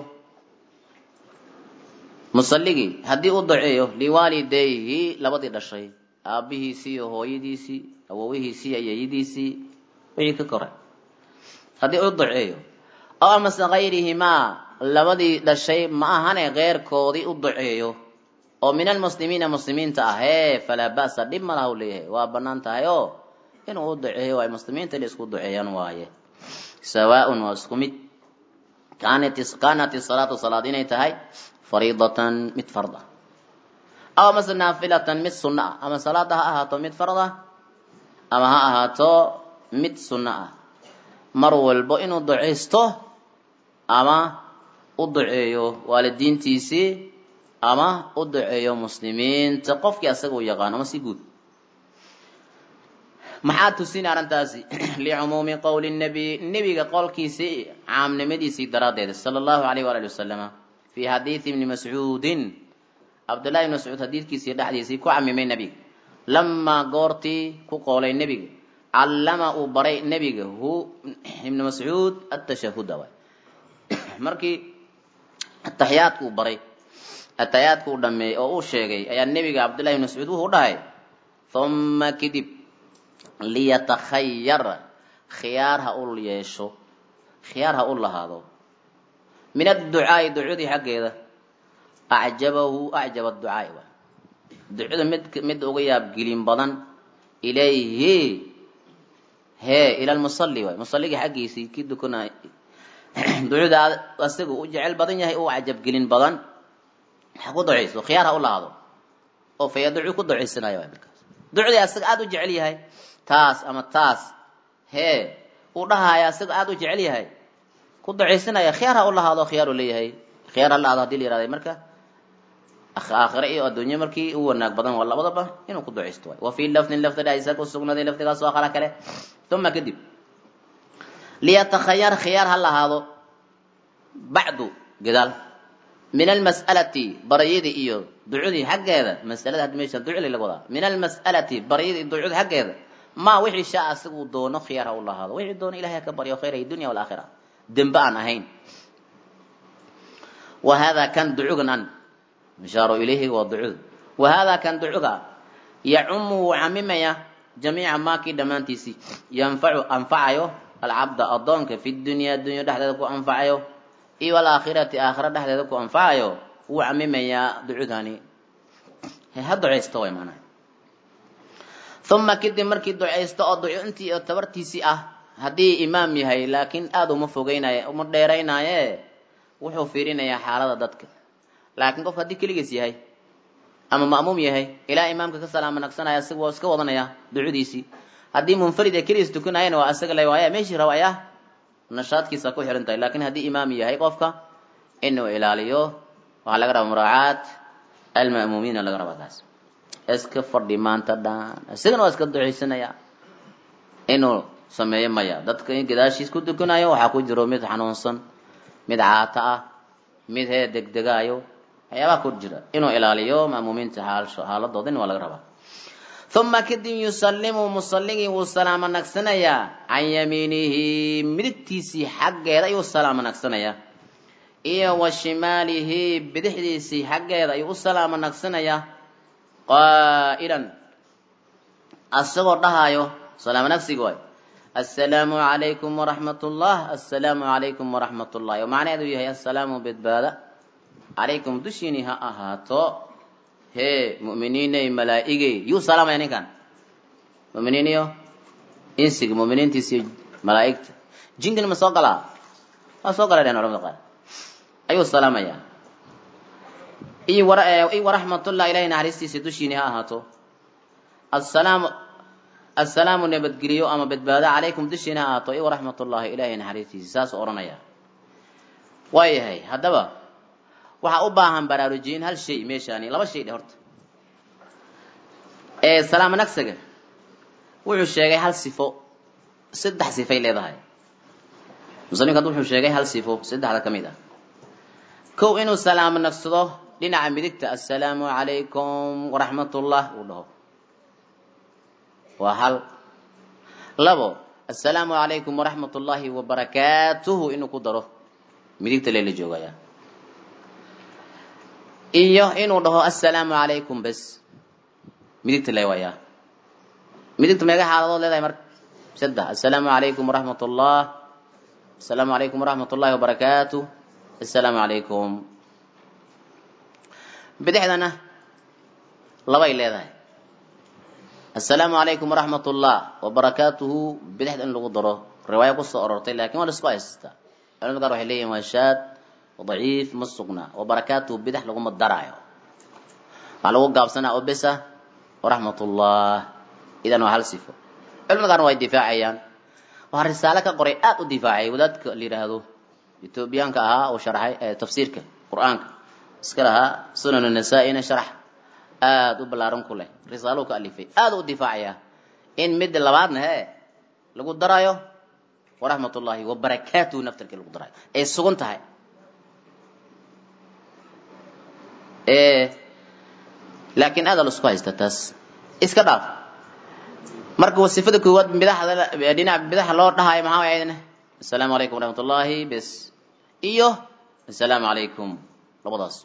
A: musalligii haddii uu duceeyo liwaalidayhi labadii dhashay aabbihiisii iyo hooyadiisii awowihiisii iyo yayadiisii wixii ka koray haddii uu duceeyo aw amase kayrihimaa labadii dhashay ma ahane keyrkoodii u duceeyo oo min almuslimiina muslimiinta ah ee falaa ba'sa dhib ma laha u leeyahay waa bannaan tahay oo inuu u duceeyo waaye muslimiinta inay isku duceeyaan waaye sawaaun waa isku mid kaanat isalaatu salaad inay tahay fariidatan mid fard ah aw amase naafilatan mid sunno ah ama salaada ha ahaato mid fard ah ama ha ahaato mid sunno ah mar walbo inuu ducaysto ama u duceeyo waalidiintiisii ama u duceeyo muslimiinta qofkii asaga u yaqaano ama si guud maxaa tusin arrintaasi licumuumi qowli nabiy nebiga qowlkiisii caamnimadiisii daraaddeed sala allahu alayh waali wasalama fii xadiidi ibni mascuudin cabdullahi ibni mascuud xadiidkiisii dhexdiisii ku camimay nebiga lamaa goortii ku qoolay nebiga callama uu baray nebiga hu ibni mascuud atashahuda waay markii ataxiyaadka uu baray ataxiyaadka uu dhameeyey oo uu sheegay ayaa nebiga cabdullahi ibni mascuud wuxuu dhahay uma kadib liyatakhayar khiyaar ha u yeesho khiyaar ha u lahaado min adducaai ducadii xaggeeda acjabahu acjaba ducaai waay ducada mid mid uga yaabgelin badan ilayhi hee ila lmusalli waay musalligii xaggiisii kii dukanay ducada asaga u jecel badan yahay u cajabgelin badan ha ku ducayso khiyaar ha u lahaado oo fa yaducu ku ducaysanayo waay markaas ducdii asaga aada u jecel yahay taas ama taas hee uu dhahaya asaga aada u jecel yahay ku ducaysanaya khiyaar ha u lahaado khiyaar u leeyahay khiyaar ha lahaado hadii la yihahday marka aakhire iyo adduunye markii u wanaag badan waa labadaba inuu ku ducaysto waay wa fii lafdin lafdi dhaiisa ku sugnaaday lafdigaas oo kala kale uma kadib liyatakhayar khiyaar ha lahaado bacdu gadaal min almas'alati baryadii iyo ducudii xaggeeda masalada hadda meesha duculi laga wadaa min almas'alati baryadii iyo ducudii xaggeeda ma wixii shaa asaga uu doono khiyaar ha u lahaado wixii doono ilahay ha ka baryo khayra dunya walaakhira dembe aan ahayn wa hada kan ducugan an mishaaru ilayhi waa ducud wa hada kan ducuga yacumu wuu camimaya jamiica maakii dhammaantiisii yanfacu anfacayo alcabda addoonka fi dunya dunya dhexdeeda ku anfacayo iyo alaakhirati aakhira dhexdeeda ku anfacayo wuu camimayaa ducudani he ha ducaysto way maanaha uma kadib markii ducaysto oo ducintii oo tabartiisii ah haddii imaam yahay laakiin aada uma fogeynaaye uma dheeraynaaye wuxuu fiirinayaa xaalada dadka laakiin qof haddii keligiis yahay ama ma'muum yahay ilaa imaamka ka salaama nagsanaya isaga waa iska wadanaya ducadiisii haddii munfarid ee keligiis tukanayana waa isaga le waaya meeshii raba ayaa nashaadkiisa ku xihan tahay laakiin haddii imaam yahay qofka inuu ilaaliyo waxaa laga rabaa muraacaat alma'muumiina laga rabaa taas iska fadhi maanta dhan isagana waa iska ducaysanaya inuu sameeyo maya dadka in gadaashiis ku tukanayo waxaa ku jiro mid xanuunsan mid caata ah mid hee degdegaayo waxyaabaha ku jira inuu ilaaliyo ma'muumiinta xaaladoodina waa laga rabaa uma kadib yusallimu musalligii wuu salaamo nagsanayaa can yamiinihi midigtiisii xaggeeda ayuu salaamo nagsanayaa iyo wa shimaalihi bidixdiisii xaggeeda ayuu u salaamo nagsanayaa qaa'ilan asagoo dhahaayo salaamo nagsiga waay assalaamu calaykum waraxmat ullah assalaamu calaykum waraxmat ullahi oo macnaheedu yahay assalaamu badbaada calaykum dushiini ha ahaato hee mu'miniiney malaa'igey yuu salaamaya ninkan mu'miniin iyo insiga mu'miniintiisi malaa'igta jinkina ma soo galaa waa soo galay dhehen culamada qaar ayuu salaamayaa iyo waraxmatullah ilahay naxariistiisa dushiini ha ahaato assalaamu assalaamu nabadgeliyo ama badbaado calaykum dushiina ha ahaato iyo waraxmatullahi ilahay naxariistiisa saasuu odhanaya waayahay haddaba waxaa u baahan baraarujiyin hal shay meeshaani laba shay dhe horta ee salaamo nagsaga wuxuu sheegay hal sifo saddex sifay leedahay musanifka hadda wuxuu sheegay hal sifo saddexda ka mid ah kow inuu salaamo nagsado dhinaca midigta assalaamu calaykum waraxmatullah uu dhaho waa hal labo assalaamu calaykum waraxmat ullaahi wabarakaatuhu inuu ku daro midigta leela joogaya iyo inuu dhaho assalaamu calaykum bes midigta le wayaa midigta meega xaaladood leedahay marka saddex assalaamu calaykum waraxmat ullah assalaamu calaykum waraxmat ullahi wabarakaatu assalaamu calaykum bidixdana labay leedahay assalaamu calaykum waraxmat ullah wabarakaatuhu bidixda in lagu daro riwaaya kusoo orortay lakin waa la isku haystaa culamada qaar waxay leeyihin waa shaad daciif ma sugna wabarakaatuhu bidix laguma daraayo waxaa lagu gaabsanaa oo besa waraxmat ullah idan waa hal sifo culamada qaarna way difaacayaan waxaa risaalo ka qoray aada u difaacay wadaadka la yidhaahdo etoobiyaanka ahaa uu sharxay tafsiirka qur-aanka iska lahaa sunan nasaa-ina sharax aada u ballaaran ku leh risaaluu ka alifay aada u difaacaya in midda labaadna he lagu darayo waraxmat ullahi wabarakaatuhu naftarkii lagu darayo ay sugan tahay laakiin aada la isku haysta taas iska dhaaf marka wasifada koowaad bidaxda dhinaca bidaxa loo dhahayo maxaa way aydna assalaamu calaykum waraxmat ullaahi bes iyo assalaamu calaykum labadaas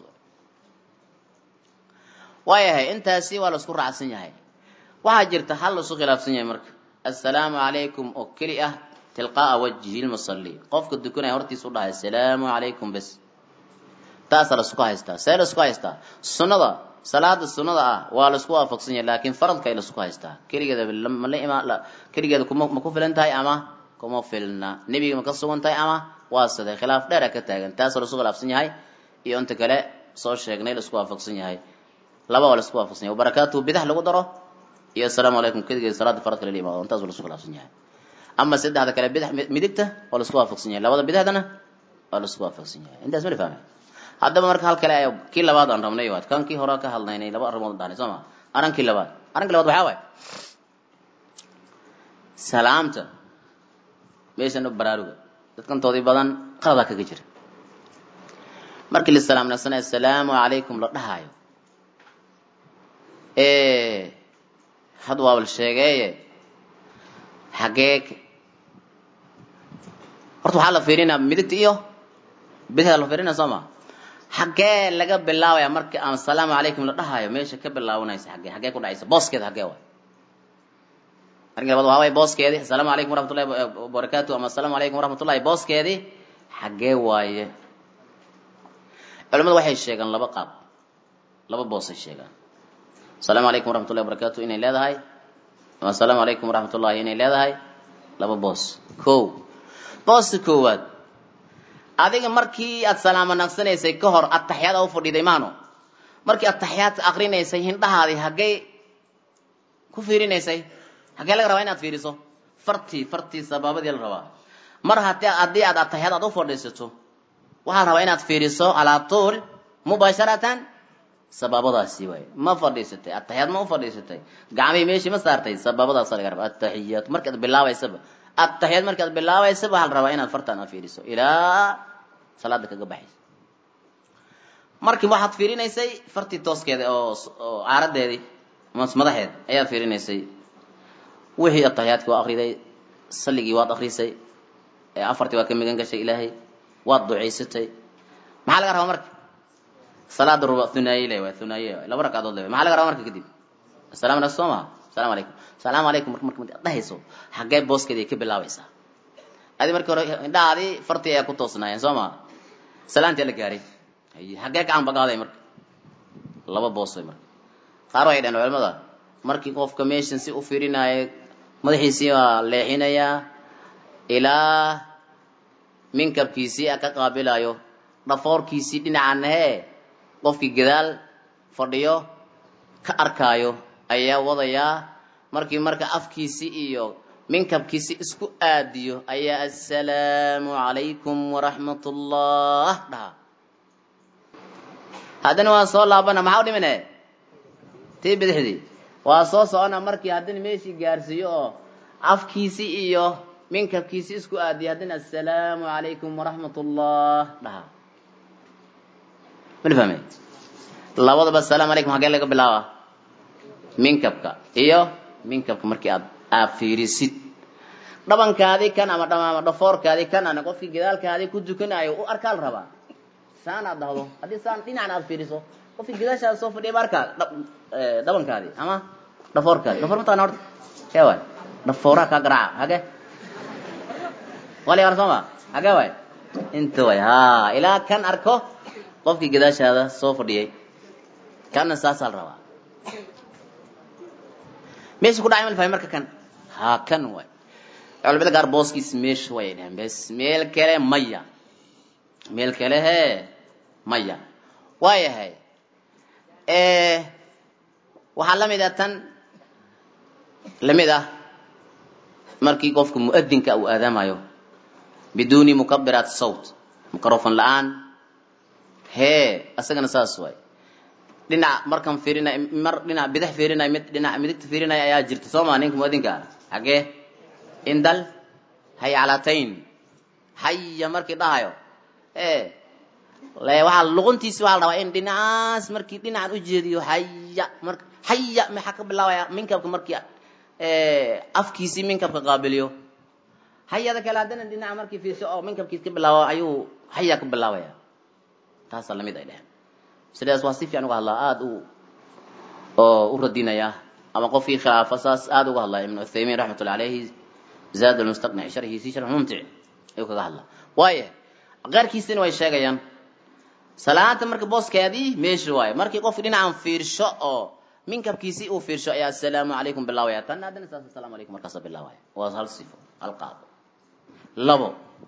A: waayahay intaasi waa la isku raacsan yahay waxaa jirta hal la isku khilaafsan yahay marka assalaamu calaykum oo keli ah tilqaa'a wajhi lmusalli qofka dukanaya hortiisa u dhahay assalaamu calaykum bes taasaa la isku haystaa see la isku haystaa sunnada salaada sunnada ah waa la isku waafaqsan yahay laakiin faradka ay la isku haystaa keligeeda mala imaan keligeeda kuma ma ku filan tahay ama kuma filna nebiga ma ka sugan tahay ama waa siday khilaaf dheera ka taagan taasoo la isku khilaafsan yahay iyo inta kale soo sheegnay la isku waafaqsan yahay laba waa la isku waafaqsan yahay wabarakaatuhu bidax lagu daro iyo assalaamu calaykum keligeeda salaada faradka lala imaado intaas waa la isku khilaafsan yahay ama saddexda kale bidax midigta waa la isku waafaqsan yahay labada bidaxdana waa la isku waafaqsan yahay intaas ma la fahmay haddaba marka hal kale kii labaad aan rabnay waad kan kii hore ka hadlaynay laba arrimood dhahnay soo ma arankii labaad arankii labaad waxaa waay salaamta meeshan u baraaruga dadkantoodii badan qaladaa kaga jira markii la salaam naqsanay assalaamu calaykum la dhahaayo had waabal sheegeeye xagee horta waxaa la fiirinaa midigta iyo bidixda la fiirinaa soo ma xaggee laga bilaabaya marka aan asalaamu calaykum la dhahayo meesha ka bilaabanaysa xaggee xaggee ku dhacaysa booskeeda xaggee waay arrinka labaad waxaa waay booskeedii assalaamu calaykum waraxmatullahi wabarakaatu ama assalaamu calaykum waraxmatullahi booskeedii xaggee waaye culamadu waxay sheegaan laba qaab laba boosay sheegaan asalaamu calaykum waraxmatullahi wabarakaatu inay leedahay ama asalaamu calaykum waraxmatullahi inay leedahay laba boos ko booska koowaad adiga markii aad salaamo naqsanaysay ka hor ataxiyaad u fadhiiday maano markii ataxiyaadka akrinaysay hindhahaadii haggay ku fiirinaysay haggee laga rabaa inaad fiiriso fartii fartii sabaabadii la rabaa mar haddii haddii aad ataxiyaad aad u fadhiisato waxaa rabaa inaad fiiriso calaa tuul mubaasharatan sabaabadaasi waay ma fadhiisatay ataxiyaad ma u fadhiisatay gacmihii meeshii ma saartay sabaabadaasa laga rabaa ataxiyaat markaad bilaabaysaba ataxiyaad markaad bilaabaysaba waxaa la rabaa inaad fartaan aad fiiriso ilaa salaada kaga baxaysa markii waxaad fiirinaysay fartii tooskeeda oo oo caaradeedii madaxeed ayaad fiirinaysay wixii ataxiyaadki waa akriday salligii waad akrisay afartii waad ka migan gashay ilaahay waad ducaysatay maxaa laga rabaa marka salaada ruba hunaaye le waa hunaaye laba ragcadood le maxaa laga rabaa marka kadib asalamu alaykum soo maha asalamu alaykum salaamu alaykum marka marka ad dhahayso xaggee booskeedii ka bilaabaysaa adi markii hore indhahaadii fartii ayaa ku toosnaayeen soo maha salaantii la gaaray xaggee gacan bagaaday marka laba boos way marka qaar waxay dhaheen culimada markii qofka meeshan si u fiirinaayo madaxiisii waa leexinayaa ilaa minkabkiisii a ka qaabilayo dhafoorkiisii dhinacan hee qofkii gadaal fadhiyo ka arkaayo ayaa wadayaa markii marka afkiisii iyo minkabkiisii isku aadiyo ayaa assalaamu calaykum waraxmat ullah dhaha haddana waa soo laabana maxaa u dhimine tii bidixdii waa soo socona markii haddana meeshii gaarsiiyo oo afkiisii iyo minkabkiisii isku aadiyo haddana assalaamu calaykum waraxmat ullah dhaha mala fahme labadaba assalaamu calaykum hagee laga bilaaba minkabka iyo minkabka markii aad aad fiirisid dhabankaadii kan ama ama dhafoorkaadii kan ana qofkii gadaalkaadii ku dukanayo u arkaa la rabaa saan aad dhahdo haddii saan dhinacan aad fiiriso qofkii gadaashaada soo fadhiya ba arkaa dhabankaadii ama dhafoorkaadii dhafoor mataqana horta kee waay dhafooraha kaa garaaca hagee wali ar sooma hagee waay inta waay ha ilaa kan arko qofkii gadaashaada soo fadhiyay kanna saasaa la rabaa meesha ku dhacay ma la fahmay marka kan ha kan waay culimada gaar booskiis meesha way dhaheen bes meel kale maya meel kale hee maya waayahay waxaa la mid ah tan lamid ah markii qofka mu'adinka uu aadaamayo biduuni mukabiraat sawt microfon la-aan hee asagana saas waay dhinac markan fiirinay mar dhinac bidix fiirinay mid dhinac midigta fiirinaya ayaa jirta soo maa ninka muadinka ah xagee indal haycalatayn haya markii dhahayo e le waxaa luquntiisi waxaa la rabaa in dhinacaas markii dhinacan ujeediyo haya mar haya maxaa ka bilaabaya minkabka markii afkiisii minkabka qaabiliyo hayada kale haddana dhinaca markii fiirso oo minkabkiis ka bilaabo ayuu haya ka bilaabaya taasaa lamid ay dheheen sidaas waa si fiican uga hadlaa aada u oo u radinaya ama qofkii khilaafa saas aada uga hadlaya ibnu uthaymiin raxmatullahi alayhi zaad almustaqnic sharxiisi sharx mumtic ayuu kaga hadlaa waaya qaarkiisina way sheegayaan salaanta marka booskeedii meesha waaye markii qofki dhinacan fiirsho oo minkabkiisii uu fiirsho ayaa assalaamu calaykum bilaabaya tan haddana saas assalaamu calaykum markaasa bilaabaya waa hal sifo hal qaado labo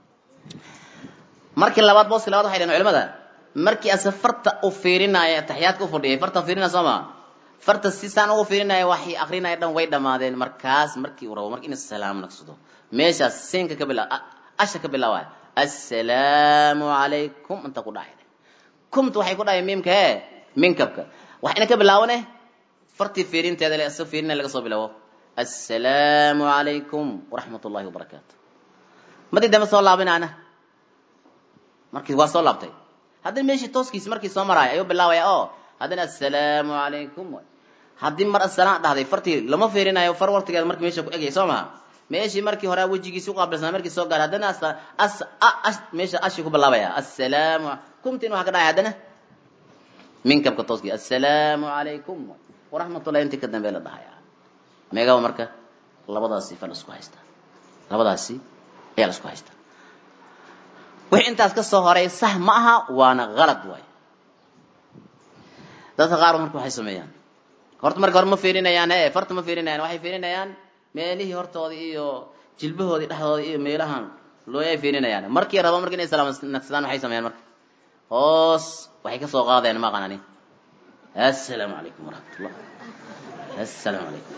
A: markii labaad booski labaad waxay dhaheen culimada markii ase farta u fiirinaayo ataxiyaadka u fadhiyay farta fiirinaya soo ma farta si saan ugu fiirinaya waxay akrinaya dhan way dhamaadeen markaas markii uu rabo marka in salaam naqsado meeshaas siinka ka bilaa asha ka bilaabaya assalaamu calaykum inta ku dhacay kumta waxay ku dhahay miimka ee minkabka waxayna ka bilaabane fartii fiirinteeda le asoo fiirinaya laga soo bilaabo assalaamu calaykum waraxmat ullahi wabarakaatu madii dambe soo laabinaana markii waa soo laabtay haddana meeshii tooskiisi markii soo maraaya ayuu bilaabaya oo haddana assalaamu calaykum haddii mar asalaam dhahday fartii lama fiirinayo far wartigeeda markii meesha ku egaya soo maha meeshii markii hore wejigiisi uqaabilsanaa markii soo gaara haddana as meesha ashi ku bilaabaya assalaamu kumtiin waxaa ka dhacay haddana minkabka tooskii assalaamu calaykum waraxmatullahi intii ka dambe la dhahaya meegaba marka labadaasi fa la isku haystaa labadaasi ayaa la isku haystaa wixii intaas ka soo horay sax ma aha waana halad waay dadka qaar marka waxay sameeyaan horta marka hore ma fiirinayaan e farta ma fiirinayaan waxay fiirinayaan meelihii hortooda iyo jilbahoodii dhexdooda iyo meelahan looyay fiirinayaan markii rabo marka inay salaamnagsadaan waxay sameeyaan marka hoos waxay ka soo qaadayaan ma aqaan ani assalaamu calaykum waraxmatullah assalaamu calaykum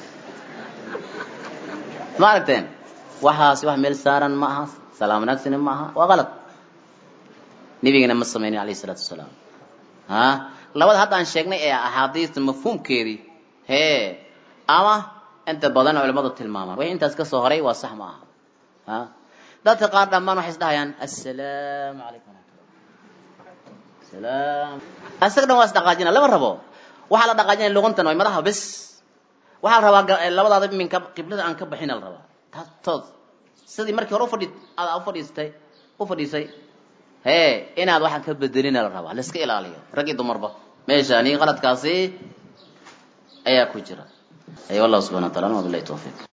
A: ma aragteen waxaasi wax meel saaran ma aha salaam wanaagsani ma aha waa qalad nebigana ma samaynin alayhi salaatu wasalaam ha labada hadda aan sheegnay ee axaadiista mafhuumkeedii hee ama inta badan culimadu tilmaamaan wixii intaas ka soo horay waa sax ma aha ha dadka qaar dhammaan waxay isdhahayaan assalaamu calaykum waraxmatullah salaam asaga dhan waa isdhaqaajina lama rabo waxaa la dhaqaajinaya luquntan way madaha bes waxaa la rabaa labadaada minka qiblada aan ka baxina la rabaa taas toos sidii markii hore ufadhi aad ufadhiistay u fadhiisay hee inaad waxaan ka bedelina la rabaa laiska ilaaliyo rag iyo dumarba meeshani qaladkaasi ayaa ku jira ay wallahu subxana wa taala wabilahi tawfiiq